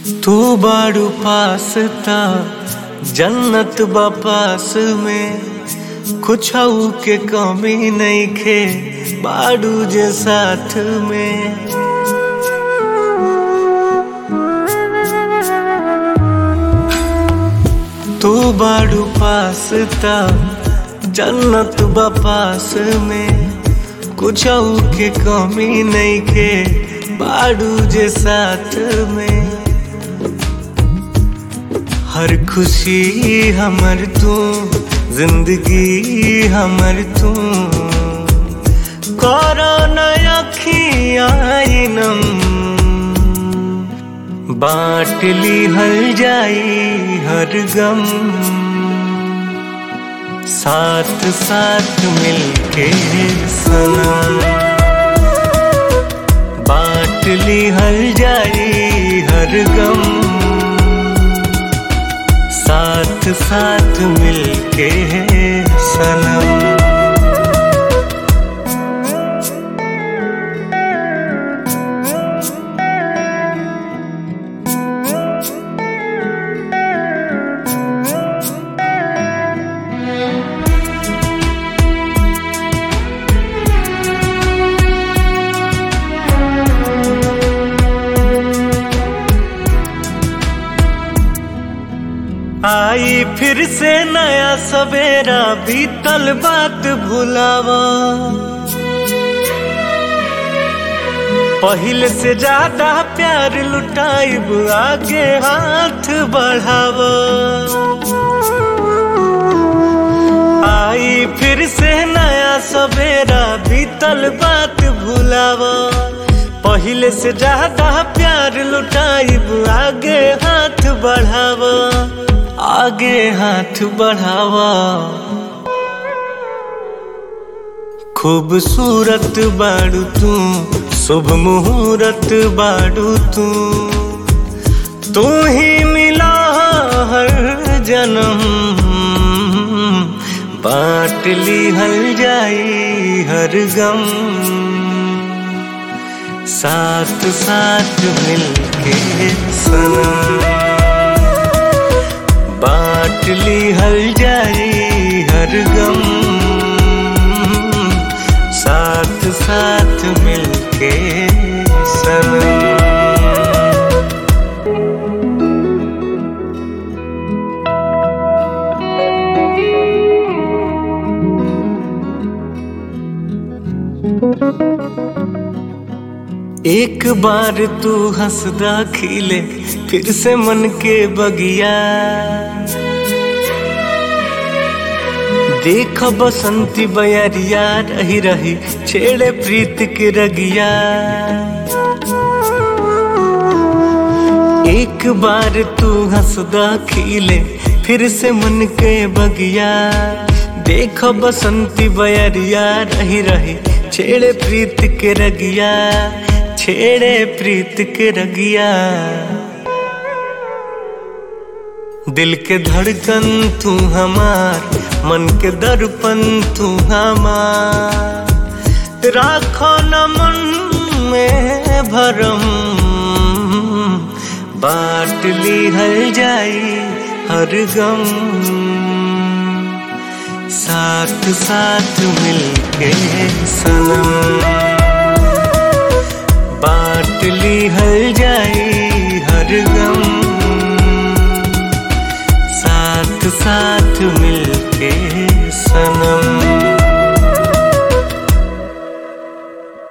तू बाड़ू पास ता जन्नत बपास में कुछ के कमी नहीं खे बाड़ू जे साथ में तू बाड़ू पास ता जन्नत बपास में कुछ के कमी नहीं खे बाड़ू जे साथ में हर खुशी हमर तू जिंदगी हमर तू करो नया खियाइनम बाँट ली हल जाई हर गम साथ साथ मिलके सनम बाँट ली हल जाई हर गम साथ साथ मिलके सनम आई फिर से नया सवेरा बीतल बात भुलावा पहले से ज्यादा प्यार लुटाइब आगे हाथ बढ़ावा आई फिर से नया सवेरा बीतल बात भुलावा पहले से ज्यादा प्यार लुटाइब आगे हाथ बढ़ावा आगे हाथ बढ़ावा खूबसूरत बाड़ू तू शुभ मुहूर्त बाड़ू तू तू ही मिला हर जन्म बांट ली हल जाई हर गम साथ साथ मिलके सनम बाँट ली हल जाई हर गम साथ साथ मिलके सनम एक बार तू हंसदा खिले फिर से मन के बगिया देख बसंती बयरिया रही रही छेड़े प्रीत के रगिया एक बार तू हंसदा खिले फिर से मन के बगिया देख बसंती बयरिया रही रही छेड़े प्रीत के रगिया छेड़े प्रीत के रगिया दिल के धड़कन तू हमार मन के दर्पण तू हमार राखो न मन में भरम बाँट ली हल जाई हर गम साथ साथ मिलके सनम बाँट ली हल जाई